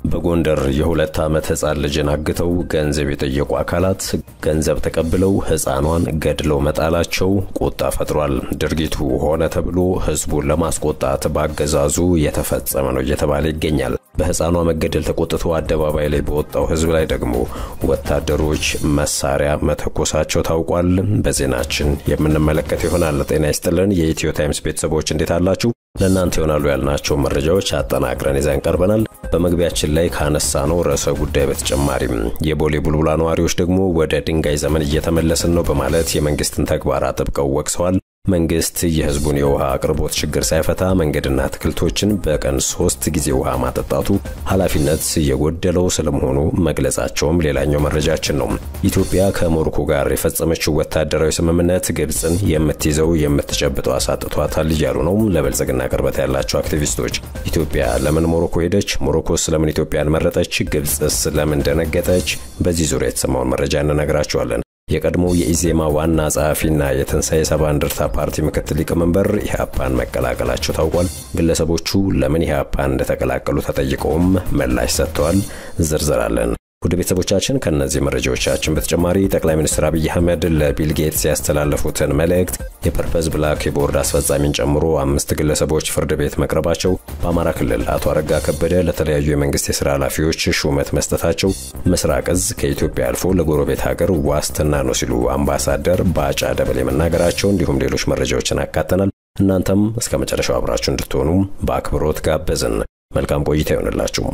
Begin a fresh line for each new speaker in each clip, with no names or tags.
በጎንደር የሁለት ዓመት ሕፃን ልጅን አግተው ገንዘብ የጠየቁ አካላት ገንዘብ ተቀብለው ሕፃኗን ገድለው መጣላቸው ቁጣ ፈጥሯል። ድርጊቱ ሆነ ተብሎ ሕዝቡን ለማስቆጣት በአገዛዙ የተፈጸመ ነው እየተባለ ይገኛል። በሕፃኗ መገደል ተቆጥቶ አደባባይ ላይ በወጣው ሕዝብ ላይ ደግሞ ወታደሮች መሳሪያ መተኮሳቸው ታውቋል። በዜናችን የምንመለከት ይሆናል። ጤና ይስጥልን የኢትዮ ታይምስ ቤተሰቦች እንዴት አላችሁ? ለእናንተ ይሆናሉ ያልናቸው መረጃዎች አጠናቅረን ይዘን ቀርበናል። በመግቢያችን ላይ ካነሳነው ርዕሰ ጉዳይ በተጨማሪም የቦሌ ቡልቡላ ነዋሪዎች ደግሞ ወደ ድንጋይ ዘመን እየተመለስን ነው በማለት የመንግስትን ተግባር አጥብቀው ወቅሰዋል። መንግስት የህዝቡን የውሃ አቅርቦት ችግር ሳይፈታ መንገድና አትክልቶችን በቀን ሶስት ጊዜ ውሃ ማጠጣቱ ኃላፊነት የጎደለው ስለመሆኑ መግለጻቸውም ሌላኛው መረጃችን ነው። ኢትዮጵያ ከሞሮኮ ጋር የፈጸመችው ወታደራዊ ስምምነት ግብፅን የምትይዘው የምትጨብጠው አሳጥቷታል እያሉ ነው ለብልጽግና ቅርበት ያላቸው አክቲቪስቶች። ኢትዮጵያ ለምን ሞሮኮ ሄደች? ሞሮኮስ ለምን ኢትዮጵያን መረጠች? ግብፅስ ለምን ደነገጠች? በዚህ ዙሪያ የተሰማውን መረጃ እንነግራቸዋለን። የቀድሞው የኢዜማ ዋና ጸሐፊና የትንሣኤ ሰባ እንደርታ ፓርቲ ምክትል ሊቀመንበር ኢህአፓን መቀላቀላቸው ታውቋል። ግለሰቦቹ ለምን ኢህአፓን እንደተቀላቀሉ ተጠይቀውም ምላሽ ሰጥተዋል። ዝርዝር አለን። ውድ ቤተሰቦቻችን ከእነዚህ መረጃዎቻችን በተጨማሪ ጠቅላይ ሚኒስትር አብይ አህመድ ለቢል ጌትስ ያስተላለፉትን መልእክት የፐርፐዝ ብላክ የቦርድ አስፈጻሚን ጨምሮ አምስት ግለሰቦች ፍርድ ቤት መቅረባቸው፣ በአማራ ክልል አቶ አረጋ ከበደ ለተለያዩ የመንግስት የሥራ ኃላፊዎች ሹመት መስጠታቸው፣ ምስራቅ እዝ ከኢትዮጵያ አልፎ ለጎረቤት ሀገር ዋስትና ነው ሲሉ አምባሳደር ባጫ ደበሌ መናገራቸው፣ እንዲሁም ሌሎች መረጃዎችን አካተናል። እናንተም እስከ መጨረሻው አብራችሁ እንድትሆኑ በአክብሮት ጋበዝን። መልካም ቆይታ ይሆንላችሁ።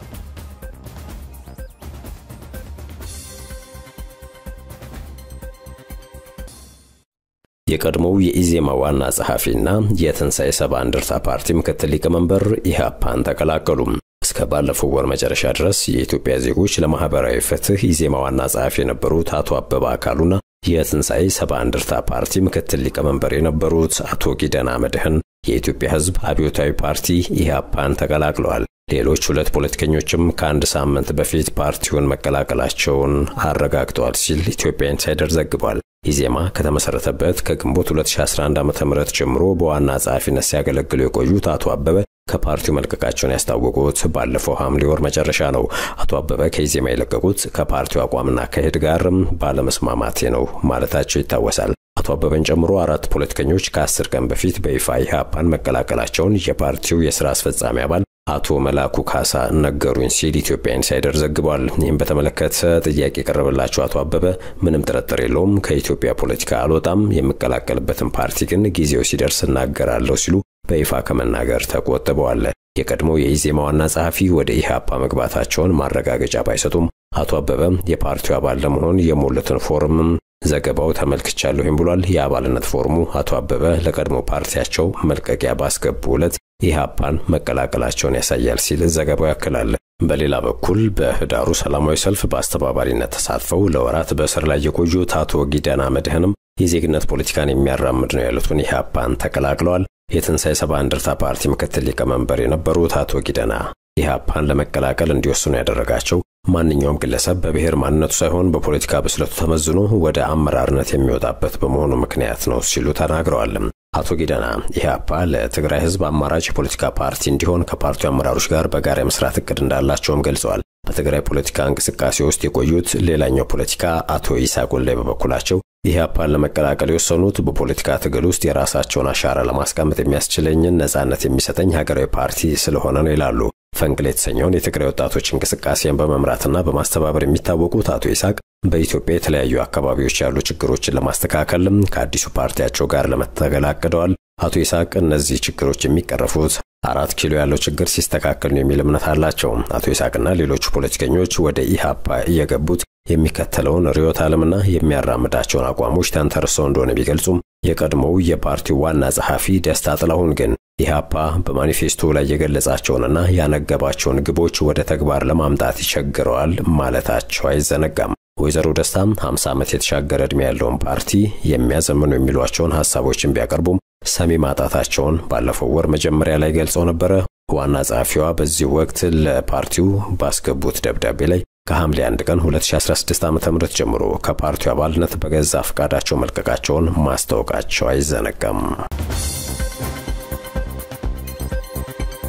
የቀድሞው የኢዜማ ዋና ጸሐፊና የትንሣኤ ሰባ እንደርታ ፓርቲ ምክትል ሊቀመንበር ኢህአፓን ተቀላቀሉ። እስከ ባለፈው ወር መጨረሻ ድረስ የኢትዮጵያ ዜጎች ለማህበራዊ ፍትህ ኢዜማ ዋና ጸሐፊ የነበሩት አቶ አበባ አካሉና የትንሣኤ ሰባ እንደርታ ፓርቲ ምክትል ሊቀመንበር የነበሩት አቶ ጊደና መድህን የኢትዮጵያ ሕዝብ አብዮታዊ ፓርቲ ኢህአፓን ተቀላቅለዋል። ሌሎች ሁለት ፖለቲከኞችም ከአንድ ሳምንት በፊት ፓርቲውን መቀላቀላቸውን አረጋግጠዋል ሲል ኢትዮጵያ ኢንሳይደር ዘግቧል። ኢዜማ ከተመሰረተበት ከግንቦት 2011 ዓ.ም ጀምሮ በዋና ጸሐፊነት ሲያገለግሉ የቆዩት አቶ አበበ ከፓርቲው መልቀቃቸውን ያስታወቁት ባለፈው ሐምሌ ወር መጨረሻ ነው። አቶ አበበ ከኢዜማ የለቀቁት ከፓርቲው አቋምና አካሄድ ጋር ባለመስማማቴ ነው ማለታቸው ይታወሳል። አቶ አበበን ጨምሮ አራት ፖለቲከኞች ከአስር ቀን በፊት በይፋ ኢህአፓን መቀላቀላቸውን የፓርቲው የሥራ አስፈጻሚ አባል አቶ መላኩ ካሳ ነገሩኝ ሲል ኢትዮጵያ ኢንሳይደር ዘግቧል። ይህም በተመለከተ ጥያቄ የቀረበላቸው አቶ አበበ ምንም ጥርጥር የለውም ከኢትዮጵያ ፖለቲካ አልወጣም፣ የምቀላቀልበትን ፓርቲ ግን ጊዜው ሲደርስ እናገራለሁ ሲሉ በይፋ ከመናገር ተቆጥበዋል። የቀድሞ የኢዜማ ዋና ጸሐፊ ወደ ኢህአፓ መግባታቸውን ማረጋገጫ ባይሰጡም አቶ አበበ የፓርቲው አባል ለመሆን የሞሉትን ፎርም ዘገባው ተመልክቻለሁም ብሏል። የአባልነት ፎርሙ አቶ አበበ ለቀድሞ ፓርቲያቸው መልቀቂያ ባስገቡ ዕለት ኢህአፓን መቀላቀላቸውን ያሳያል ሲል ዘገባው ያክላል። በሌላ በኩል በህዳሩ ሰላማዊ ሰልፍ በአስተባባሪነት ተሳትፈው ለወራት በእስር ላይ የቆዩት አቶ ጊደና መድህንም የዜግነት ፖለቲካን የሚያራምድ ነው ያሉትን ኢህአፓን ተቀላቅለዋል። የትንሣኤ ሰባ እንደርታ ፓርቲ ምክትል ሊቀመንበር የነበሩት አቶ ጊደና ኢህአፓን ለመቀላቀል እንዲወስኑ ያደረጋቸው ማንኛውም ግለሰብ በብሔር ማንነቱ ሳይሆን በፖለቲካ ብስለቱ ተመዝኖ ወደ አመራርነት የሚወጣበት በመሆኑ ምክንያት ነው ሲሉ ተናግረዋል። አቶ ጊደና ኢህአፓ ለትግራይ ህዝብ አማራጭ የፖለቲካ ፓርቲ እንዲሆን ከፓርቲው አመራሮች ጋር በጋራ የመስራት እቅድ እንዳላቸውም ገልጸዋል። በትግራይ ፖለቲካ እንቅስቃሴ ውስጥ የቆዩት ሌላኛው ፖለቲካ አቶ ይስሐቅ ወልዴ በበኩላቸው ኢህአፓን ለመቀላቀል የወሰኑት በፖለቲካ ትግል ውስጥ የራሳቸውን አሻራ ለማስቀመጥ የሚያስችለኝን ነጻነት የሚሰጠኝ ሀገራዊ ፓርቲ ስለሆነ ነው ይላሉ። ፈንቅል የተሰኘውን የትግራይ ወጣቶች እንቅስቃሴን በመምራትና በማስተባበር የሚታወቁት አቶ ይስሐቅ በኢትዮጵያ የተለያዩ አካባቢዎች ያሉ ችግሮችን ለማስተካከል ከአዲሱ ፓርቲያቸው ጋር ለመታገል አቅደዋል። አቶ ይስሐቅ እነዚህ ችግሮች የሚቀረፉት አራት ኪሎ ያለው ችግር ሲስተካከል ነው የሚል እምነት አላቸው። አቶ ይስሐቅና ሌሎቹ ፖለቲከኞች ወደ ኢህአፓ እየገቡት የሚከተለውን ርዕዮተ ዓለምና የሚያራምዳቸውን አቋሞች ተንተርሰው እንደሆነ ቢገልጹም የቀድሞው የፓርቲው ዋና ጸሐፊ ደስታ ጥላሁን ግን ኢህአፓ በማኒፌስቶ ላይ የገለጻቸውንና ያነገባቸውን ግቦች ወደ ተግባር ለማምጣት ይቸግረዋል ማለታቸው አይዘነጋም። ወይዘሮ ደስታም 50 ዓመት የተሻገረ ዕድሜ ያለውን ፓርቲ የሚያዘምኑ የሚሏቸውን ሐሳቦችን ቢያቀርቡም ሰሚ ማጣታቸውን ባለፈው ወር መጀመሪያ ላይ ገልጸው ነበረ። ዋና ጸሐፊዋ በዚህ ወቅት ለፓርቲው ባስገቡት ደብዳቤ ላይ ከሐምሌ 1 ቀን 2016 ዓ.ም ጀምሮ ከፓርቲው አባልነት በገዛ ፈቃዳቸው መልቀቃቸውን ማስታወቃቸው አይዘነጋም።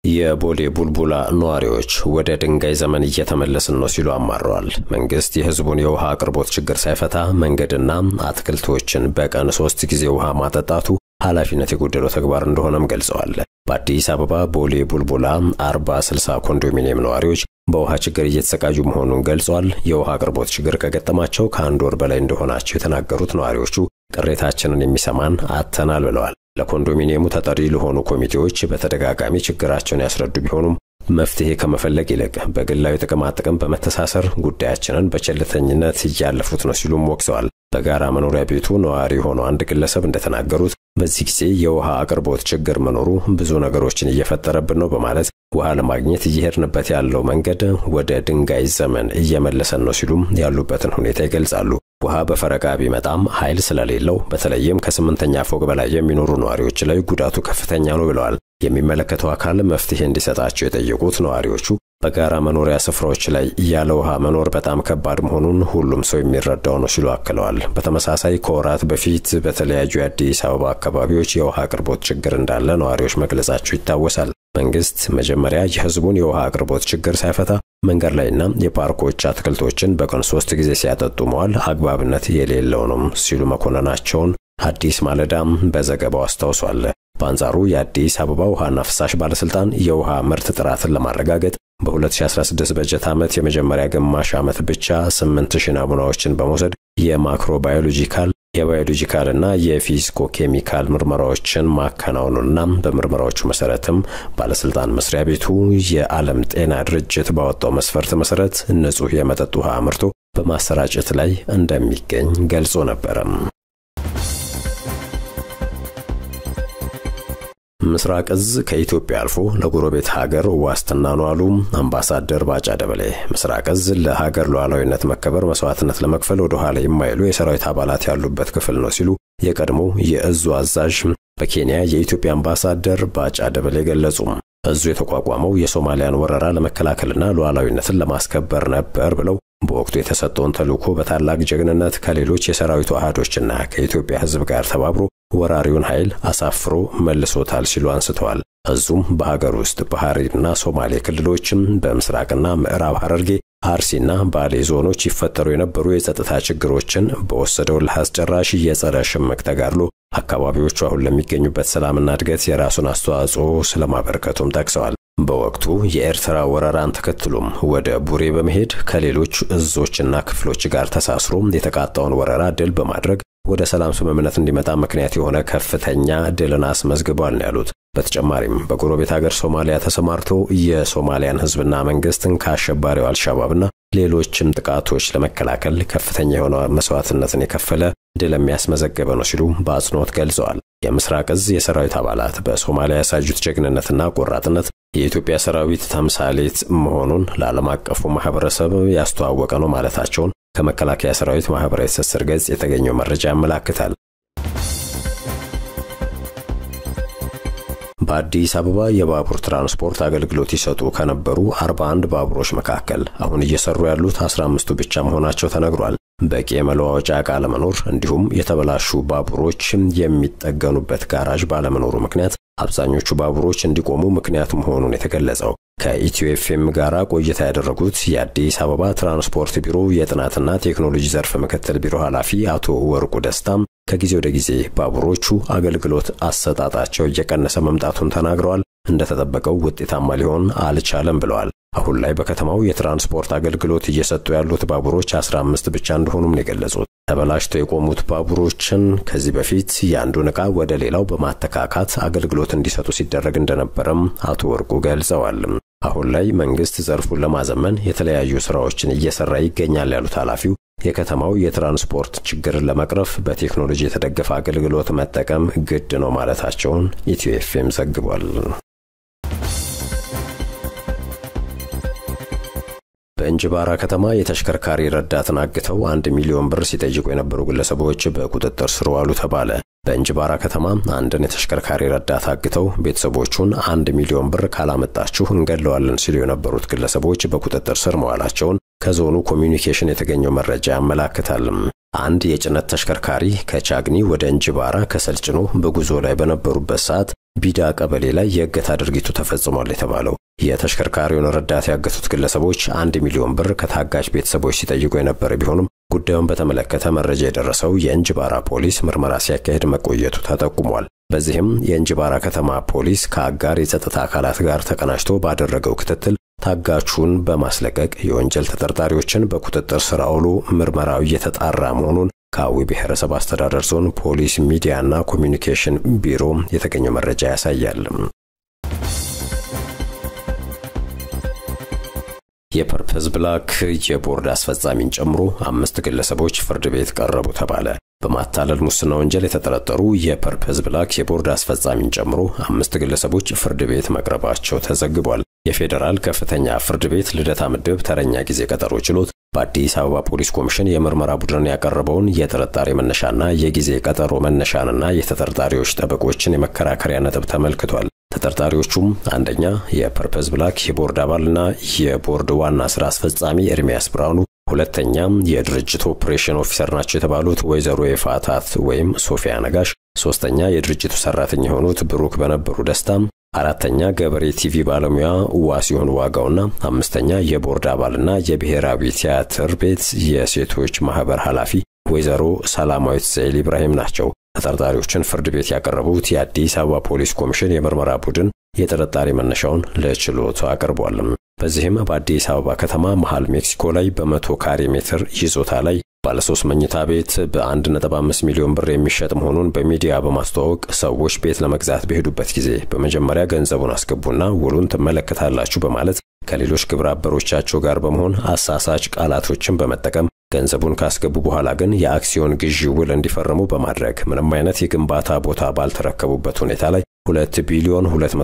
የቦሌ ቡልቡላ ነዋሪዎች ወደ ድንጋይ ዘመን እየተመለስን ነው ሲሉ አማረዋል። መንግስት የህዝቡን የውሃ አቅርቦት ችግር ሳይፈታ መንገድና አትክልቶችን በቀን ሶስት ጊዜ ውሃ ማጠጣቱ ኃላፊነት የጎደለው ተግባር እንደሆነም ገልጸዋል። በአዲስ አበባ ቦሌ ቡልቡላ 40 60 ኮንዶሚኒየም ነዋሪዎች በውሃ ችግር እየተሰቃዩ መሆኑን ገልጿል። የውሃ አቅርቦት ችግር ከገጠማቸው ከአንድ ወር በላይ እንደሆናቸው የተናገሩት ነዋሪዎቹ ቅሬታችንን የሚሰማን አጥተናል ብለዋል። ለኮንዶሚኒየሙ ተጠሪ ለሆኑ ኮሚቴዎች በተደጋጋሚ ችግራቸውን ያስረዱ ቢሆኑም መፍትሄ ከመፈለግ ይልቅ በግላዊ ጥቅማጥቅም በመተሳሰር ጉዳያችንን በቸልተኝነት እያለፉት ነው ሲሉም ወቅሰዋል። በጋራ መኖሪያ ቤቱ ነዋሪ የሆነው አንድ ግለሰብ እንደተናገሩት በዚህ ጊዜ የውሃ አቅርቦት ችግር መኖሩ ብዙ ነገሮችን እየፈጠረብን ነው በማለት ውሃ ለማግኘት እየሄድንበት ያለው መንገድ ወደ ድንጋይ ዘመን እየመለሰን ነው ሲሉም ያሉበትን ሁኔታ ይገልጻሉ። ውሃ በፈረቃ ቢመጣም ኃይል ስለሌለው በተለይም ከስምንተኛ ፎቅ በላይ የሚኖሩ ነዋሪዎች ላይ ጉዳቱ ከፍተኛ ነው ብለዋል። የሚመለከተው አካል መፍትሄ እንዲሰጣቸው የጠየቁት ነዋሪዎቹ በጋራ መኖሪያ ስፍራዎች ላይ ያለ ውሃ መኖር በጣም ከባድ መሆኑን ሁሉም ሰው የሚረዳው ነው ሲሉ አክለዋል። በተመሳሳይ ከወራት በፊት በተለያዩ የአዲስ አበባ አካባቢዎች የውሃ አቅርቦት ችግር እንዳለ ነዋሪዎች መግለጻቸው ይታወሳል። መንግስት መጀመሪያ የህዝቡን የውሃ አቅርቦት ችግር ሳይፈታ መንገድ ላይና የፓርኮች አትክልቶችን በቀን ሶስት ጊዜ ሲያጠጡ መዋል አግባብነት የሌለው ነው ሲሉ መኮንናቸውን አዲስ ማለዳም በዘገባው አስታውሷል። በአንጻሩ የአዲስ አበባ ውሃና ፍሳሽ ባለስልጣን የውሃ ምርት ጥራትን ለማረጋገጥ በ2016 በጀት ዓመት የመጀመሪያ ግማሽ ዓመት ብቻ 8000 ናሙናዎችን በመውሰድ የማክሮባዮሎጂካል የባዮሎጂካልና የፊዚኮ ኬሚካል ምርመራዎችን ማከናወኑና በምርመራዎቹ መሰረትም ባለስልጣን መስሪያ ቤቱ የዓለም ጤና ድርጅት ባወጣው መስፈርት መሰረት ንጹህ የመጠጥ ውሃ አምርቶ በማሰራጨት ላይ እንደሚገኝ ገልጾ ነበረም። ምስራቅ እዝ ከኢትዮጵያ አልፎ ለጎረቤት ሀገር ዋስትና ነው አሉ አምባሳደር ባጫ ደበሌ። ምስራቅ እዝ ለሀገር ሉዓላዊነት መከበር መስዋዕትነት ለመክፈል ወደ ኋላ የማይሉ የሰራዊት አባላት ያሉበት ክፍል ነው ሲሉ የቀድሞ የእዙ አዛዥ በኬንያ የኢትዮጵያ አምባሳደር ባጫ ደበሌ ገለጹ። እዙ የተቋቋመው የሶማሊያን ወረራ ለመከላከልና ሉዓላዊነትን ለማስከበር ነበር ብለው በወቅቱ የተሰጠውን ተልዕኮ በታላቅ ጀግንነት ከሌሎች የሰራዊቱ አሃዶችና ከኢትዮጵያ ሕዝብ ጋር ተባብሮ ወራሪውን ኃይል አሳፍሮ መልሶታል ሲሉ አንስተዋል። እዙም በሀገር ውስጥ በሐረሪና ሶማሌ ክልሎችም በምስራቅና ምዕራብ ሐረርጌ አርሲና ባሌ ዞኖች ይፈጠሩ የነበሩ የጸጥታ ችግሮችን በወሰደው ለአስጨራሽ የጸረ ሽምቅ ተጋድሎ አካባቢዎቹ አሁን ለሚገኙበት ሰላምና እድገት የራሱን አስተዋጽኦ ስለማበረከቱም ጠቅሰዋል። በወቅቱ የኤርትራ ወረራን ተከትሎም ወደ ቡሬ በመሄድ ከሌሎች እዞችና ክፍሎች ጋር ተሳስሮ የተቃጣውን ወረራ ድል በማድረግ ወደ ሰላም ስምምነት እንዲመጣ ምክንያት የሆነ ከፍተኛ ድልን አስመዝግቧል ነው ያሉት። በተጨማሪም በጎረቤት ሀገር ሶማሊያ ተሰማርቶ የሶማሊያን ሕዝብና መንግስትን ከአሸባሪው አልሻባብና ሌሎችም ጥቃቶች ለመከላከል ከፍተኛ የሆነ መስዋዕትነትን የከፈለ ድል የሚያስመዘገበ ነው ሲሉ በአጽንኦት ገልጸዋል። የምስራቅ እዝ የሰራዊት አባላት በሶማሊያ ያሳዩት ጀግንነትና ቆራጥነት የኢትዮጵያ ሰራዊት ተምሳሌት መሆኑን ለዓለም አቀፉ ማህበረሰብ ያስተዋወቀ ነው ማለታቸውን ከመከላከያ ሰራዊት ማህበራዊ ትስስር ገጽ የተገኘው መረጃ ያመላክታል። በአዲስ አበባ የባቡር ትራንስፖርት አገልግሎት ይሰጡ ከነበሩ 41 ባቡሮች መካከል አሁን እየሰሩ ያሉት 15ቱ ብቻ መሆናቸው ተነግሯል። በቂ የመለዋወጫ ዕቃ አለመኖር እንዲሁም የተበላሹ ባቡሮች የሚጠገኑበት ጋራዥ ባለመኖሩ ምክንያት አብዛኞቹ ባቡሮች እንዲቆሙ ምክንያት መሆኑን የተገለጸው ከኢትዮ ኤፍኤም ጋር ቆይታ ያደረጉት የአዲስ አበባ ትራንስፖርት ቢሮ የጥናትና ቴክኖሎጂ ዘርፍ ምክትል ቢሮ ኃላፊ አቶ ወርቁ ደስታም ከጊዜ ወደ ጊዜ ባቡሮቹ አገልግሎት አሰጣጣቸው እየቀነሰ መምጣቱን ተናግረዋል። እንደተጠበቀው ውጤታማ ሊሆን አልቻለም ብለዋል። አሁን ላይ በከተማው የትራንስፖርት አገልግሎት እየሰጡ ያሉት ባቡሮች 15 ብቻ እንደሆኑም ነው የገለጹት። ተበላሽተው የቆሙት ባቡሮችን ከዚህ በፊት የአንዱን ዕቃ ወደ ሌላው በማተካካት አገልግሎት እንዲሰጡ ሲደረግ እንደነበረም አቶ ወርቁ ገልጸዋል። አሁን ላይ መንግስት ዘርፉን ለማዘመን የተለያዩ ስራዎችን እየሰራ ይገኛል ያሉት ኃላፊው የከተማው የትራንስፖርት ችግርን ለመቅረፍ በቴክኖሎጂ የተደገፈ አገልግሎት መጠቀም ግድ ነው ማለታቸውን ኢትዮ ኤፍኤም ዘግቧል። በእንጅባራ ከተማ የተሽከርካሪ ረዳትን አግተው አንድ ሚሊዮን ብር ሲጠይቁ የነበሩ ግለሰቦች በቁጥጥር ስር ዋሉ ተባለ። በእንጅባራ ከተማ አንድን የተሽከርካሪ ረዳት አግተው ቤተሰቦቹን አንድ ሚሊዮን ብር ካላመጣችሁ እንገድለዋለን ሲሉ የነበሩት ግለሰቦች በቁጥጥር ስር መዋላቸውን ከዞኑ ኮሚዩኒኬሽን የተገኘው መረጃ ያመላክታል። አንድ የጭነት ተሽከርካሪ ከቻግኒ ወደ እንጅባራ ከሰል ጭኖ በጉዞ ላይ በነበሩበት ሰዓት ቢዳ ቀበሌ ላይ የእገታ ድርጊቱ ተፈጽሟል የተባለው የተሽከርካሪውን ረዳት ያገቱት ግለሰቦች አንድ ሚሊዮን ብር ከታጋች ቤተሰቦች ሲጠይቁ የነበረ ቢሆንም ጉዳዩን በተመለከተ መረጃ የደረሰው የእንጅባራ ፖሊስ ምርመራ ሲያካሄድ መቆየቱ ተጠቁሟል። በዚህም የእንጅባራ ከተማ ፖሊስ ከአጋር የጸጥታ አካላት ጋር ተቀናጅቶ ባደረገው ክትትል ታጋቹን በማስለቀቅ የወንጀል ተጠርጣሪዎችን በቁጥጥር ስር አውሎ ምርመራው እየተጣራ መሆኑን ከአዊ ብሔረሰብ አስተዳደር ዞን ፖሊስ ሚዲያና ኮሚኒኬሽን ቢሮ የተገኘው መረጃ ያሳያል። የፐርፐዝ ብላክ የቦርድ አስፈጻሚን ጨምሮ አምስት ግለሰቦች ፍርድ ቤት ቀረቡ ተባለ። በማታለል ሙስና ወንጀል የተጠረጠሩ የፐርፐዝ ብላክ የቦርድ አስፈጻሚን ጨምሮ አምስት ግለሰቦች ፍርድ ቤት መቅረባቸው ተዘግቧል። የፌዴራል ከፍተኛ ፍርድ ቤት ልደታ ምድብ ተረኛ ጊዜ ቀጠሮ ችሎት በአዲስ አበባ ፖሊስ ኮሚሽን የምርመራ ቡድን ያቀረበውን የጥርጣሬ መነሻና የጊዜ ቀጠሮ መነሻንና የተጠርጣሪዎች ጠበቆችን የመከራከሪያ ነጥብ ተመልክቷል። ተጠርጣሪዎቹም አንደኛ የፐርፐዝ ብላክ የቦርድ አባልና የቦርድ ዋና ስራ አስፈጻሚ ኤርሚያስ ብርሃኑ፣ ሁለተኛ የድርጅቱ ኦፕሬሽን ኦፊሰር ናቸው የተባሉት ወይዘሮ የፋታት ወይም ሶፊያ ነጋሽ፣ ሶስተኛ የድርጅቱ ሰራተኛ የሆኑት ብሩክ በነበሩ ደስታ፣ አራተኛ ገበሬ ቲቪ ባለሙያ ዋሲሆን ዋጋውና አምስተኛ የቦርድ አባልና የብሔራዊ ቲያትር ቤት የሴቶች ማህበር ኃላፊ ወይዘሮ ሰላማዊት ዘይል ኢብራሂም ናቸው። ተጠርጣሪዎችን ፍርድ ቤት ያቀረቡት የአዲስ አበባ ፖሊስ ኮሚሽን የምርመራ ቡድን የጥርጣሬ መነሻውን ለችሎቱ አቅርቧል። በዚህም በአዲስ አበባ ከተማ መሃል ሜክሲኮ ላይ በመቶ ካሬ ሜትር ይዞታ ላይ ባለሶስት መኝታ ቤት በ1.5 ሚሊዮን ብር የሚሸጥ መሆኑን በሚዲያ በማስተዋወቅ ሰዎች ቤት ለመግዛት በሄዱበት ጊዜ በመጀመሪያ ገንዘቡን አስገቡና ውሉን ትመለከታላችሁ በማለት ከሌሎች ግብረ አበሮቻቸው ጋር በመሆን አሳሳች ቃላቶችን በመጠቀም ገንዘቡን ካስገቡ በኋላ ግን የአክሲዮን ግዢ ውል እንዲፈርሙ በማድረግ ምንም አይነት የግንባታ ቦታ ባልተረከቡበት ሁኔታ ላይ 2 ቢሊዮን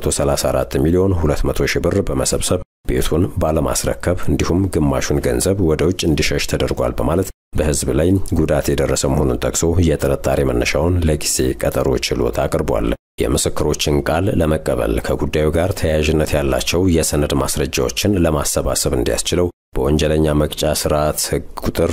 234 ሚሊዮን 200 ሺህ ብር በመሰብሰብ ቤቱን ባለማስረከብ እንዲሁም ግማሹን ገንዘብ ወደ ውጭ እንዲሸሽ ተደርጓል በማለት በሕዝብ ላይ ጉዳት የደረሰ መሆኑን ጠቅሶ የጥርጣሬ መነሻውን ለጊዜ ቀጠሮ ችሎት አቅርቧል። የምስክሮችን ቃል ለመቀበል ከጉዳዩ ጋር ተያያዥነት ያላቸው የሰነድ ማስረጃዎችን ለማሰባሰብ እንዲያስችለው በወንጀለኛ መቅጫ ስርዓት ሕግ ቁጥር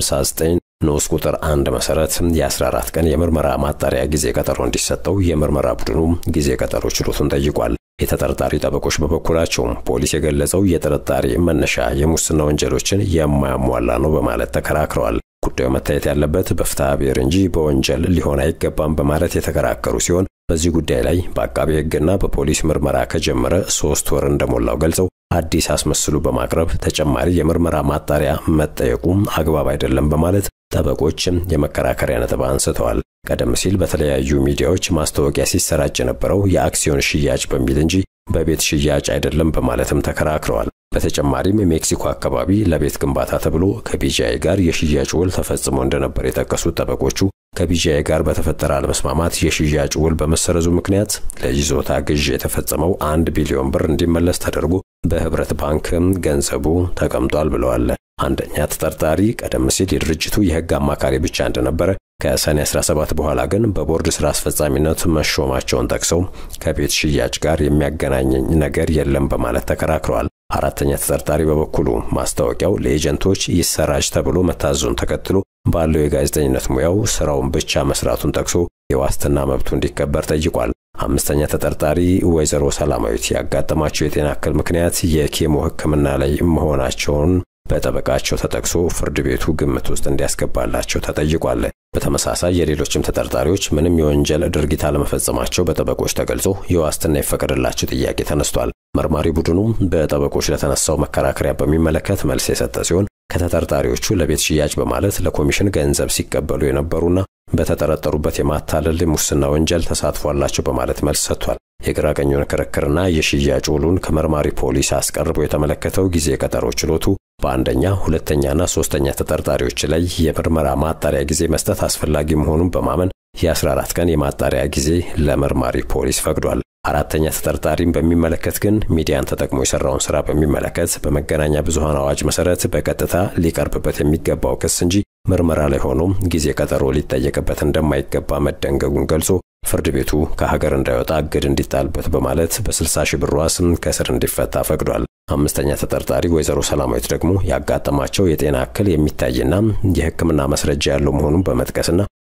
59 ንዑስ ቁጥር አንድ መሰረት የ14 ቀን የምርመራ ማጣሪያ ጊዜ ቀጠሮ እንዲሰጠው የምርመራ ቡድኑ ጊዜ ቀጠሮ ችሎቱን ጠይቋል። የተጠርጣሪ ጠበቆች በበኩላቸው ፖሊስ የገለጸው የጥርጣሬ መነሻ የሙስና ወንጀሎችን የማያሟላ ነው በማለት ተከራክረዋል። ጉዳዩ መታየት ያለበት በፍትሐ ብሔር እንጂ በወንጀል ሊሆን አይገባም በማለት የተከራከሩ ሲሆን በዚህ ጉዳይ ላይ በአቃቤ ሕግና በፖሊስ ምርመራ ከጀመረ ሶስት ወር እንደሞላው ገልጸው አዲስ አስመስሉ በማቅረብ ተጨማሪ የምርመራ ማጣሪያ መጠየቁ አግባብ አይደለም በማለት ጠበቆችም የመከራከሪያ ነጥብ አንስተዋል። ቀደም ሲል በተለያዩ ሚዲያዎች ማስታወቂያ ሲሰራጭ የነበረው የአክሲዮን ሽያጭ በሚል እንጂ በቤት ሽያጭ አይደለም በማለትም ተከራክረዋል። በተጨማሪም ሜክሲኮ አካባቢ ለቤት ግንባታ ተብሎ ከቢጂአይ ጋር የሽያጭ ውል ተፈጽሞ እንደነበር የጠቀሱት ጠበቆቹ ከቢጂአይ ጋር በተፈጠረ አለመስማማት የሽያጭ ውል በመሰረዙ ምክንያት ለይዞታ ግዥ የተፈጸመው አንድ ቢሊዮን ብር እንዲመለስ ተደርጎ በህብረት ባንክም ገንዘቡ ተቀምጧል ብለዋል። አንደኛ ተጠርጣሪ ቀደም ሲል የድርጅቱ የህግ አማካሪ ብቻ እንደነበረ ከሰኔ 17 በኋላ ግን በቦርድ ስራ አስፈጻሚነት መሾማቸውን ጠቅሰው ከቤት ሽያጭ ጋር የሚያገናኘኝ ነገር የለም በማለት ተከራክረዋል። አራተኛ ተጠርጣሪ በበኩሉ ማስታወቂያው ለኤጀንቶች ይሰራጭ ተብሎ መታዘዙን ተከትሎ ባለው የጋዜጠኝነት ሙያው ስራውን ብቻ መስራቱን ጠቅሶ የዋስትና መብቱ እንዲከበር ጠይቋል። አምስተኛ ተጠርጣሪ ወይዘሮ ሰላማዊት ያጋጠማቸው የጤና እክል ምክንያት የኬሞ ሕክምና ላይ መሆናቸውን በጠበቃቸው ተጠቅሶ ፍርድ ቤቱ ግምት ውስጥ እንዲያስገባላቸው ተጠይቋል። በተመሳሳይ የሌሎችም ተጠርጣሪዎች ምንም የወንጀል ድርጊት አለመፈጸማቸው በጠበቆች ተገልጾ የዋስትና ይፈቀድላቸው ጥያቄ ተነስቷል። መርማሪ ቡድኑ በጠበቆች ለተነሳው መከራከሪያ በሚመለከት መልስ የሰጠ ሲሆን ከተጠርጣሪዎቹ ለቤት ሽያጭ በማለት ለኮሚሽን ገንዘብ ሲቀበሉ የነበሩና በተጠረጠሩበት የማታለል ሙስና ወንጀል ተሳትፎ አላቸው በማለት መልስ ሰጥቷል። የግራ ቀኙን ክርክርና የሽያጭ ውሉን ከመርማሪ ፖሊስ አስቀርቦ የተመለከተው ጊዜ ቀጠሮ ችሎቱ በአንደኛ ሁለተኛና ሶስተኛ ተጠርጣሪዎች ላይ የምርመራ ማጣሪያ ጊዜ መስጠት አስፈላጊ መሆኑን በማመን የ14 ቀን የማጣሪያ ጊዜ ለመርማሪ ፖሊስ ፈቅዷል። አራተኛ ተጠርጣሪን በሚመለከት ግን ሚዲያን ተጠቅሞ የሰራውን ስራ በሚመለከት በመገናኛ ብዙሃን አዋጅ መሰረት በቀጥታ ሊቀርብበት የሚገባው ክስ እንጂ ምርመራ ላይ ሆኖ ጊዜ ቀጠሮ ሊጠየቅበት እንደማይገባ መደንገጉን ገልጾ ፍርድ ቤቱ ከሀገር እንዳይወጣ እግድ እንዲጣልበት በማለት በ60 ሺህ ብር ዋስ ከእስር እንዲፈታ ፈቅዷል። አምስተኛ ተጠርጣሪ ወይዘሮ ሰላማዊት ደግሞ ያጋጠማቸው የጤና እክል የሚታይና የሕክምና መስረጃ ያለው መሆኑን በመጥቀስና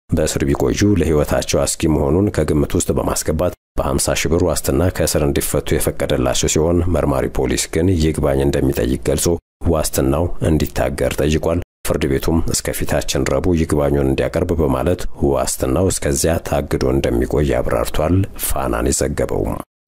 በእስር ቢቆዩ ለሕይወታቸው አስጊ መሆኑን ከግምት ውስጥ በማስገባት በ50 ሺህ ብር ዋስትና ከእስር እንዲፈቱ የፈቀደላቸው ሲሆን መርማሪ ፖሊስ ግን ይግባኝ እንደሚጠይቅ ገልጾ ዋስትናው እንዲታገር ጠይቋል። ፍርድ ቤቱም እስከ ፊታችን ረቡዕ ይግባኙን እንዲያቀርብ በማለት ዋስትናው እስከዚያ ታግዶ እንደሚቆይ አብራርቷል። ፋናን የዘገበው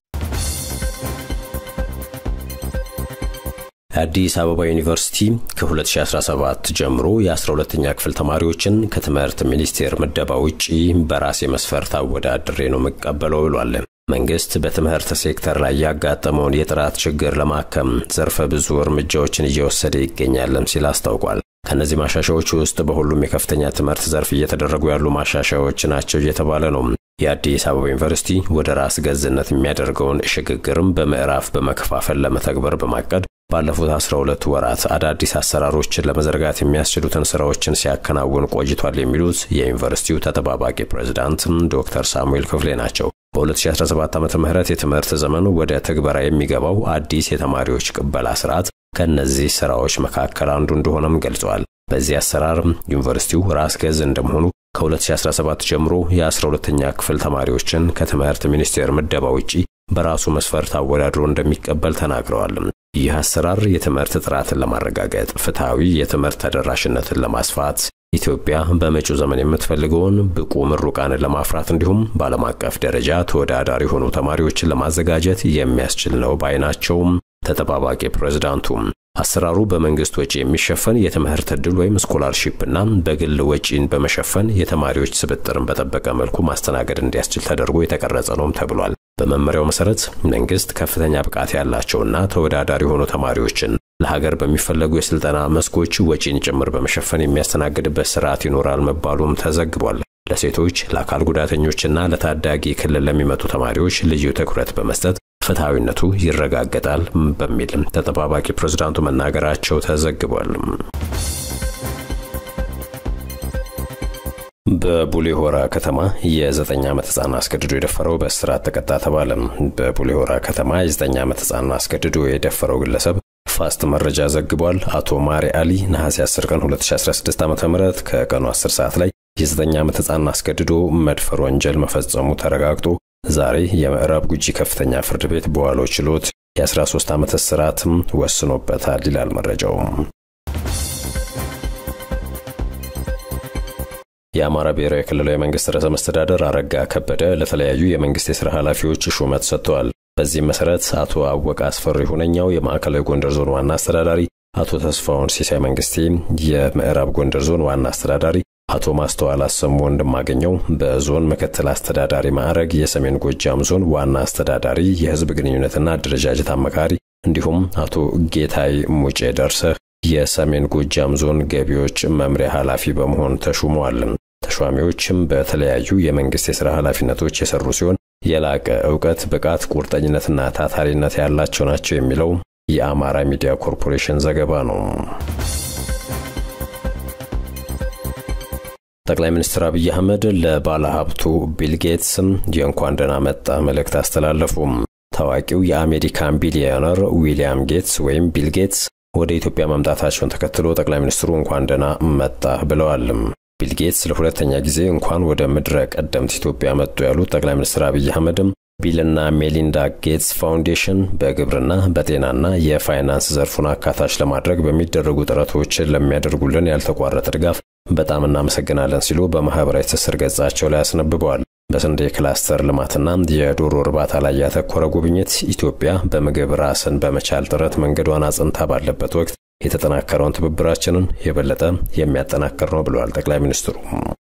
አዲስ አበባ ዩኒቨርሲቲ ከ2017 ጀምሮ የ12ኛ ክፍል ተማሪዎችን ከትምህርት ሚኒስቴር ምደባ ውጪ በራሴ መስፈርት አወዳድሬ ነው የምቀበለው ብሏል። መንግስት በትምህርት ሴክተር ላይ ያጋጠመውን የጥራት ችግር ለማከም ዘርፈ ብዙ እርምጃዎችን እየወሰደ ይገኛልም ሲል አስታውቋል። ከእነዚህ ማሻሻያዎች ውስጥ በሁሉም የከፍተኛ ትምህርት ዘርፍ እየተደረጉ ያሉ ማሻሻያዎች ናቸው እየተባለ ነው። የአዲስ አበባ ዩኒቨርሲቲ ወደ ራስ ገዝነት የሚያደርገውን ሽግግርም በምዕራፍ በመከፋፈል ለመተግበር በማቀድ ባለፉት 12 ወራት አዳዲስ አሰራሮችን ለመዘርጋት የሚያስችሉትን ስራዎችን ሲያከናውን ቆይቷል የሚሉት የዩኒቨርሲቲው ተጠባባቂ ፕሬዝዳንት ዶክተር ሳሙኤል ክፍሌ ናቸው። በ2017 ዓ ም የትምህርት ዘመን ወደ ትግበራ የሚገባው አዲስ የተማሪዎች ቅበላ ስርዓት ከእነዚህ ስራዎች መካከል አንዱ እንደሆነም ገልጸዋል። በዚህ አሰራር ዩኒቨርሲቲው ራስ ገዝ እንደመሆኑ ከ2017 ጀምሮ የ12ኛ ክፍል ተማሪዎችን ከትምህርት ሚኒስቴር ምደባ ውጪ በራሱ መስፈርት አወዳድሮ እንደሚቀበል ተናግረዋል። ይህ አሰራር የትምህርት ጥራትን ለማረጋገጥ፣ ፍትሐዊ የትምህርት ተደራሽነትን ለማስፋት፣ ኢትዮጵያ በመጪው ዘመን የምትፈልገውን ብቁ ምሩቃንን ለማፍራት እንዲሁም በዓለም አቀፍ ደረጃ ተወዳዳሪ የሆኑ ተማሪዎችን ለማዘጋጀት የሚያስችል ነው ባይ ናቸውም ተጠባባቂ ፕሬዝዳንቱ። አሰራሩ በመንግስት ወጪ የሚሸፈን የትምህርት ዕድል ወይም ስኮላርሺፕ እና በግል ወጪን በመሸፈን የተማሪዎች ስብጥርን በጠበቀ መልኩ ማስተናገድ እንዲያስችል ተደርጎ የተቀረጸ ነውም ተብሏል። በመመሪያው መሰረት መንግስት ከፍተኛ ብቃት ያላቸውና ተወዳዳሪ የሆኑ ተማሪዎችን ለሀገር በሚፈለጉ የስልጠና መስኮች ወጪን ጭምር በመሸፈን የሚያስተናግድበት ስርዓት ይኖራል መባሉም ተዘግቧል። ለሴቶች፣ ለአካል ጉዳተኞችና ለታዳጊ ክልል ለሚመጡ ተማሪዎች ልዩ ትኩረት በመስጠት ፍትሐዊነቱ ይረጋገጣል በሚልም ተጠባባቂ ፕሬዝዳንቱ መናገራቸው ተዘግቧል። በቡሌ ሆራ ከተማ የዘጠኝ ዓመት ህፃን አስገድዶ የደፈረው በእስራት ተቀጣ ተባለ። በቡሌ ሆራ ከተማ የዘጠኝ ዓመት ህፃን አስገድዶ የደፈረው ግለሰብ ፋስት መረጃ ዘግቧል። አቶ ማሪ አሊ ነሐሴ 10 ቀን 2016 ዓ.ም ከቀኑ 10 ሰዓት ላይ የዘጠኝ ዓመት ህፃን አስገድዶ መድፈር ወንጀል መፈጸሙ ተረጋግጦ ዛሬ የምዕራብ ጉጂ ከፍተኛ ፍርድ ቤት በዋለው ችሎት የ13 ዓመት እስራትም ወስኖበታል ይላል መረጃው። የአማራ ብሔራዊ ክልላዊ መንግስት ርዕሰ መስተዳደር አረጋ ከበደ ለተለያዩ የመንግስት የሥራ ኃላፊዎች ሹመት ሰጥተዋል። በዚህም መሠረት አቶ አወቀ አስፈሪ ሁነኛው የማዕከላዊ ጎንደር ዞን ዋና አስተዳዳሪ፣ አቶ ተስፋውን ሲሳይ መንግስቴ የምዕራብ ጎንደር ዞን ዋና አስተዳዳሪ አቶ ማስተዋል አሰሙ ወንድማገኘው በዞን ምክትል አስተዳዳሪ ማዕረግ የሰሜን ጎጃም ዞን ዋና አስተዳዳሪ የህዝብ ግንኙነትና አደረጃጀት አማካሪ እንዲሁም አቶ ጌታይ ሙጬ ደርሰህ የሰሜን ጎጃም ዞን ገቢዎች መምሪያ ኃላፊ በመሆን ተሹመዋል። ተሿሚዎችም በተለያዩ የመንግስት የሥራ ኃላፊነቶች የሰሩ ሲሆን የላቀ እውቀት፣ ብቃት፣ ቁርጠኝነትና ታታሪነት ያላቸው ናቸው የሚለው የአማራ ሚዲያ ኮርፖሬሽን ዘገባ ነው። ጠቅላይ ሚኒስትር አብይ አህመድ ለባለ ሀብቱ ቢል ጌትስ የእንኳን ደህና መጣ መልእክት አስተላለፉ። ታዋቂው የአሜሪካን ቢሊዮነር ዊሊያም ጌትስ ወይም ቢል ጌትስ ወደ ኢትዮጵያ መምጣታቸውን ተከትሎ ጠቅላይ ሚኒስትሩ እንኳን ደህና መጣ ብለዋል። ቢል ጌትስ ለሁለተኛ ጊዜ እንኳን ወደ ምድረ ቀደምት ኢትዮጵያ መጡ ያሉት ጠቅላይ ሚኒስትር አብይ አህመድም ቢልና ሜሊንዳ ጌትስ ፋውንዴሽን በግብርና በጤናና የፋይናንስ ዘርፉን አካታች ለማድረግ በሚደረጉ ጥረቶች ለሚያደርጉልን ያልተቋረጠ ድጋፍ በጣም እናመሰግናለን ሲሉ በማህበራዊ ትስስር ገጻቸው ላይ አስነብበዋል። በስንዴ ክላስተር ልማትና የዶሮ እርባታ ላይ ያተኮረ ጉብኝት ኢትዮጵያ በምግብ ራስን በመቻል ጥረት መንገዷን አጽንታ ባለበት ወቅት የተጠናከረውን ትብብራችንን የበለጠ የሚያጠናክር ነው ብለዋል ጠቅላይ ሚኒስትሩ።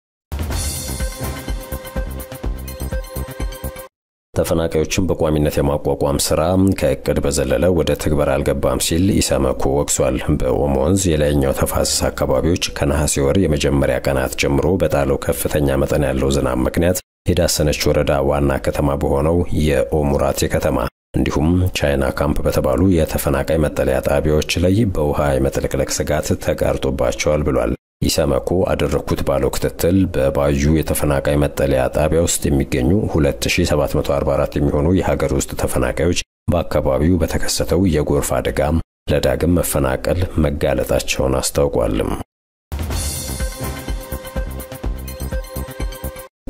ተፈናቃዮችን በቋሚነት የማቋቋም ስራ ከእቅድ በዘለለ ወደ ትግበራ አልገባም ሲል ኢሰመኮ ወቅሷል። በኦሞ ወንዝ የላይኛው ተፋሰስ አካባቢዎች ከነሐሴ ወር የመጀመሪያ ቀናት ጀምሮ በጣለው ከፍተኛ መጠን ያለው ዝናብ ምክንያት የዳሰነች ወረዳ ዋና ከተማ በሆነው የኦሙራቴ ከተማ እንዲሁም ቻይና ካምፕ በተባሉ የተፈናቃይ መጠለያ ጣቢያዎች ላይ በውሃ የመጥለቅለቅ ስጋት ተጋርጦባቸዋል ብሏል። ኢሰመኮ አደረግኩት ባለው ክትትል በባዩ የተፈናቃይ መጠለያ ጣቢያ ውስጥ የሚገኙ 2744 የሚሆኑ የሀገር ውስጥ ተፈናቃዮች በአካባቢው በተከሰተው የጎርፍ አደጋ ለዳግም መፈናቀል መጋለጣቸውን አስታውቋልም።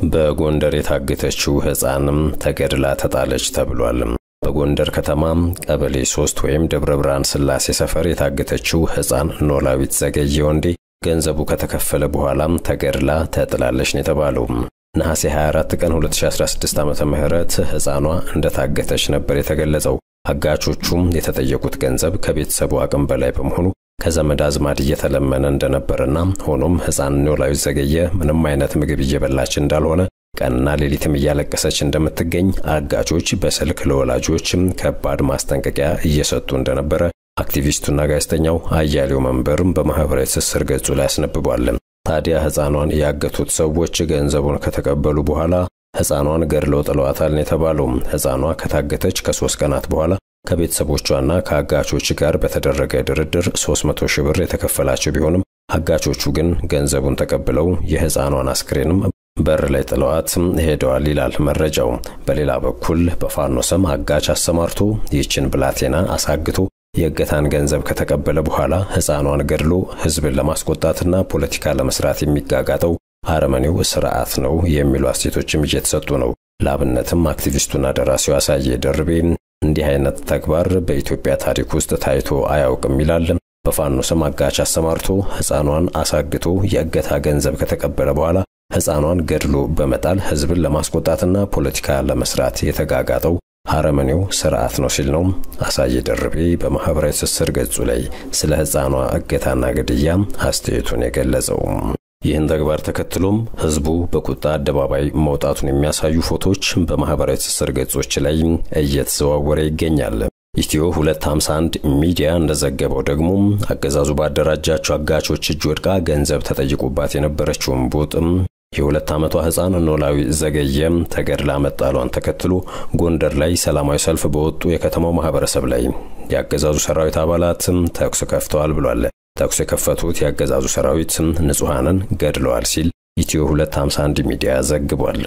በጎንደር የታገተችው ሕፃንም ተገድላ ተጣለች ተብሏል። በጎንደር ከተማ ቀበሌ ሶስት ወይም ደብረ ብርሃን ስላሴ ሰፈር የታገተችው ሕፃን ኖላዊት ዘገየ ወንዴ ገንዘቡ ከተከፈለ በኋላም ተገድላ ተጥላለች ነው የተባለው። ነሐሴ 24 ቀን 2016 ዓመተ ምህረት ሕፃኗ እንደታገተች ነበር የተገለጸው። አጋቾቹም የተጠየቁት ገንዘብ ከቤተሰቡ አቅም በላይ በመሆኑ ከዘመድ አዝማድ እየተለመነ እንደነበርና ሆኖም ሕፃን ኖላዊት ዘገየ ምንም አይነት ምግብ እየበላች እንዳልሆነ ቀንና ሌሊትም እያለቀሰች እንደምትገኝ አጋቾች በስልክ ለወላጆችም ከባድ ማስጠንቀቂያ እየሰጡ እንደነበረ አክቲቪስቱና ጋዜጠኛው አያሌው መንበርም በማኅበራዊ ትስስር ገጹ ላይ አስነብቧል። ታዲያ ሕፃኗን ያገቱት ሰዎች ገንዘቡን ከተቀበሉ በኋላ ሕፃኗን ገድለው ጥለዋታል ነው የተባለው። ሕፃኗ ከታገተች ከሦስት ቀናት በኋላ ከቤተሰቦቿና ከአጋቾች ጋር በተደረገ ድርድር 300 ሺህ ብር የተከፈላቸው ቢሆንም አጋቾቹ ግን ገንዘቡን ተቀብለው የሕፃኗን አስክሬንም በር ላይ ጥለዋት ሄደዋል ይላል መረጃው። በሌላ በኩል በፋኖ ስም አጋች አሰማርቶ ይህችን ብላቴና አሳግቶ የእገታን ገንዘብ ከተቀበለ በኋላ ሕፃኗን ገድሎ ሕዝብን ለማስቆጣትና ፖለቲካ ለመስራት የሚጋጋጠው አረመኔው ስርዓት ነው የሚሉ አስተያየቶችም እየተሰጡ ነው። ለአብነትም አክቲቪስቱና ደራሲው አሳየ ደርቤ እንዲህ አይነት ተግባር በኢትዮጵያ ታሪክ ውስጥ ታይቶ አያውቅም ይላል። በፋኖ ስም አጋች አሰማርቶ ሕፃኗን አሳግቶ የእገታ ገንዘብ ከተቀበለ በኋላ ሕፃኗን ገድሎ በመጣል ሕዝብን ለማስቆጣትና ፖለቲካ ለመስራት የተጋጋጠው አረመኔው ስርዓት ነው ሲል ነው አሳየ ደርቤ በማኅበራዊ ትስስር ገጹ ላይ ስለ ሕፃኗ እገታና ግድያ አስተያየቱን የገለጸው። ይህን ተግባር ተከትሎም ሕዝቡ በቁጣ አደባባይ መውጣቱን የሚያሳዩ ፎቶዎች በማኅበራዊ ትስስር ገጾች ላይ እየተዘዋወረ ይገኛል። ኢትዮ 251 ሚዲያ እንደዘገበው ደግሞ አገዛዙ ባደራጃቸው አጋቾች እጅ ወድቃ ገንዘብ ተጠይቁባት የነበረችውን ቦጥም የሁለት ዓመቷ ሕፃን ኖላዊ ዘገየም ተገድላ መጣሏን ተከትሎ ጎንደር ላይ ሰላማዊ ሰልፍ በወጡ የከተማው ማህበረሰብ ላይ የአገዛዙ ሰራዊት አባላትም ተኩስ ከፍተዋል ብሏል። ተኩስ የከፈቱት የአገዛዙ ሰራዊት ንጹሐንን ገድለዋል ሲል ኢትዮ 251 ሚዲያ ዘግቧል።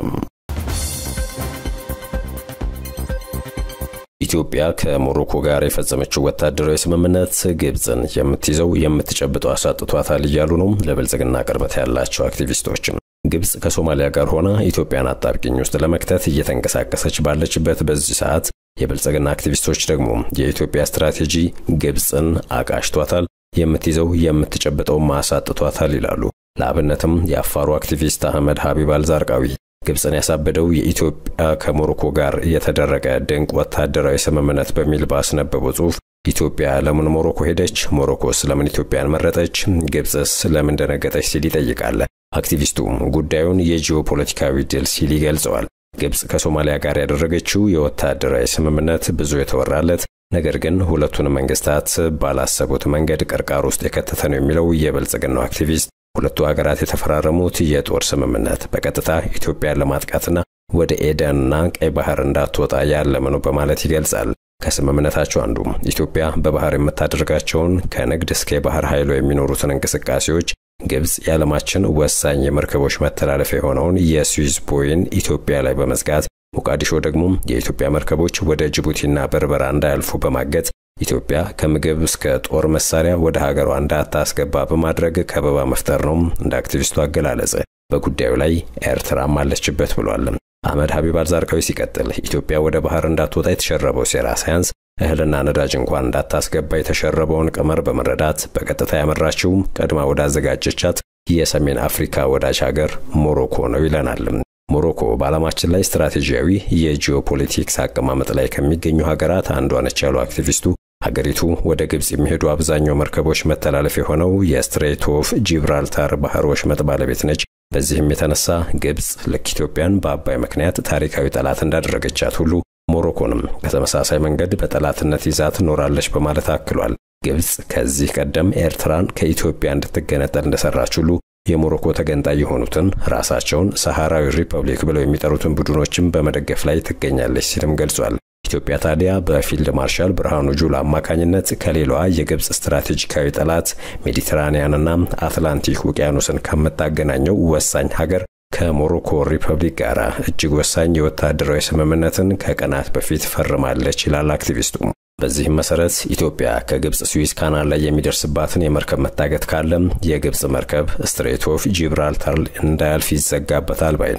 ኢትዮጵያ ከሞሮኮ ጋር የፈጸመችው ወታደራዊ ስምምነት ግብፅን የምትይዘው የምትጨብጠው አሳጥቷታል እያሉ ነው ለብልጽግና ቅርበት ያላቸው አክቲቪስቶችም። ግብፅ ከሶማሊያ ጋር ሆና ኢትዮጵያን አጣብቂኝ ውስጥ ለመክተት እየተንቀሳቀሰች ባለችበት በዚህ ሰዓት የብልጽግና አክቲቪስቶች ደግሞ የኢትዮጵያ ስትራቴጂ ግብፅን አቃሽቷታል፣ የምትይዘው የምትጨብጠው ማሳጥቷታል ይላሉ። ለአብነትም የአፋሩ አክቲቪስት አህመድ ሀቢብ አልዛርቃዊ ግብፅን ያሳበደው የኢትዮጵያ ከሞሮኮ ጋር የተደረገ ድንቅ ወታደራዊ ስምምነት በሚል ባስነበበው ጽሑፍ ኢትዮጵያ ለምን ሞሮኮ ሄደች? ሞሮኮስ ለምን ኢትዮጵያን መረጠች? ግብፅስ ለምን ደነገጠች? ሲል ይጠይቃል። አክቲቪስቱ ጉዳዩን የጂኦፖለቲካዊ ድል ሲል ይገልጸዋል። ግብፅ ከሶማሊያ ጋር ያደረገችው የወታደራዊ ስምምነት ብዙ የተወራለት ነገር ግን ሁለቱን መንግስታት ባላሰቡት መንገድ ቅርቃር ውስጥ የከተተ ነው የሚለው የብልጽግናው አክቲቪስት ሁለቱ ሀገራት የተፈራረሙት የጦር ስምምነት በቀጥታ ኢትዮጵያን ለማጥቃትና ወደ ኤደንና ቀይ ባህር እንዳትወጣ ያለመ ነው በማለት ይገልጻል። ከስምምነታቸው አንዱ ኢትዮጵያ በባህር የምታደርጋቸውን ከንግድ እስከ የባህር ኃይሏ የሚኖሩትን እንቅስቃሴዎች ግብፅ የዓለማችን ወሳኝ የመርከቦች መተላለፊያ የሆነውን የስዊዝ ቦይን ኢትዮጵያ ላይ በመዝጋት ሞቃዲሾ ደግሞ የኢትዮጵያ መርከቦች ወደ ጅቡቲና በርበራ እንዳያልፉ በማገት ኢትዮጵያ ከምግብ እስከ ጦር መሳሪያ ወደ ሀገሯ እንዳታስገባ በማድረግ ከበባ መፍጠር ነው እንደ አክቲቪስቱ አገላለጽ። በጉዳዩ ላይ ኤርትራም አለችበት ብሏል። አህመድ ሀቢብ አልዛርቃዊ ሲቀጥል ኢትዮጵያ ወደ ባህር እንዳትወጣ የተሸረበው ሴራ ሳያንስ እህልና ነዳጅ እንኳን እንዳታስገባ የተሸረበውን ቀመር በመረዳት በቀጥታ ያመራችው ቀድማ ወዳዘጋጀቻት የሰሜን አፍሪካ ወዳጅ ሀገር ሞሮኮ ነው ይለናል። ሞሮኮ በዓለማችን ላይ ስትራቴጂያዊ የጂኦፖለቲክስ አቀማመጥ ላይ ከሚገኙ ሀገራት አንዷ ነች ያሉ አክቲቪስቱ ሀገሪቱ ወደ ግብፅ የሚሄዱ አብዛኛው መርከቦች መተላለፍ የሆነው የስትሬት ኦፍ ጂብራልታር ባህር ወሽመጥ ባለቤት ነች። በዚህም የተነሳ ግብፅ ልክ ኢትዮጵያን በአባይ ምክንያት ታሪካዊ ጠላት እንዳደረገቻት ሁሉ ሞሮኮንም በተመሳሳይ መንገድ በጠላትነት ይዛ ትኖራለች በማለት አክሏል። ግብፅ ከዚህ ቀደም ኤርትራን ከኢትዮጵያ እንድትገነጠል እንደሰራች ሁሉ የሞሮኮ ተገንጣይ የሆኑትን ራሳቸውን ሰሐራዊ ሪፐብሊክ ብለው የሚጠሩትን ቡድኖችን በመደገፍ ላይ ትገኛለች ሲልም ገልጿል። ኢትዮጵያ ታዲያ በፊልድ ማርሻል ብርሃኑ ጁላ አማካኝነት ከሌላዋ የግብፅ ስትራቴጂካዊ ጠላት ሜዲትራኒያንና አትላንቲክ ውቅያኖስን ከምታገናኘው ወሳኝ ሀገር ከሞሮኮ ሪፐብሊክ ጋር እጅግ ወሳኝ የወታደራዊ ስምምነትን ከቀናት በፊት ፈርማለች ይላል አክቲቪስቱ። በዚህም መሰረት ኢትዮጵያ ከግብፅ ስዊዝ ካናል ላይ የሚደርስባትን የመርከብ መታገት ካለም የግብፅ መርከብ ስትሬት ኦፍ ጂብራልታር እንዳያልፍ ይዘጋበታል ባይ ነው።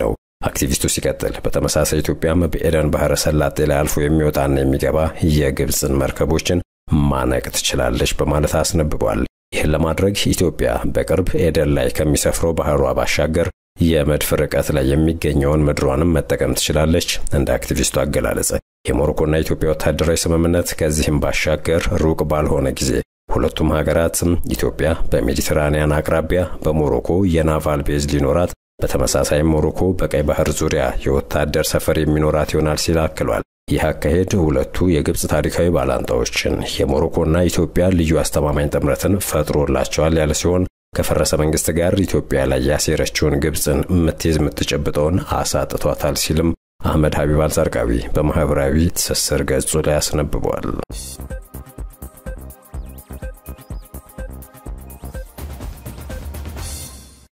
አክቲቪስቱ ሲቀጥል በተመሳሳይ ኢትዮጵያም በኤደን ባህረ ሰላጤ ላይ አልፎ የሚወጣና የሚገባ የግብፅን መርከቦችን ማነቅ ትችላለች በማለት አስነብቧል። ይህን ለማድረግ ኢትዮጵያ በቅርብ ኤደን ላይ ከሚሰፍረው ባህሯ ባሻገር የመድፍ ርቀት ላይ የሚገኘውን ምድሯንም መጠቀም ትችላለች። እንደ አክቲቪስቱ አገላለጸ የሞሮኮና ኢትዮጵያ ወታደራዊ ስምምነት ከዚህም ባሻገር ሩቅ ባልሆነ ጊዜ ሁለቱም ሀገራትም ኢትዮጵያ በሜዲትራኒያን አቅራቢያ በሞሮኮ የናቫል ቤዝ ሊኖራት፣ በተመሳሳይም ሞሮኮ በቀይ ባህር ዙሪያ የወታደር ሰፈር የሚኖራት ይሆናል ሲል አክሏል። ይህ አካሄድ ሁለቱ የግብፅ ታሪካዊ ባላንጣዎችን የሞሮኮና ኢትዮጵያ ልዩ አስተማማኝ ጥምረትን ፈጥሮላቸዋል ያለ ሲሆን ከፈረሰ መንግስት ጋር ኢትዮጵያ ላይ ያሴረችውን ግብፅን የምትይዝ የምትጨብጠውን አሳጥቷታል ሲልም አህመድ ሀቢብ አልዛርቃዊ በማኅበራዊ ትስስር ገጹ ላይ አስነብቧል።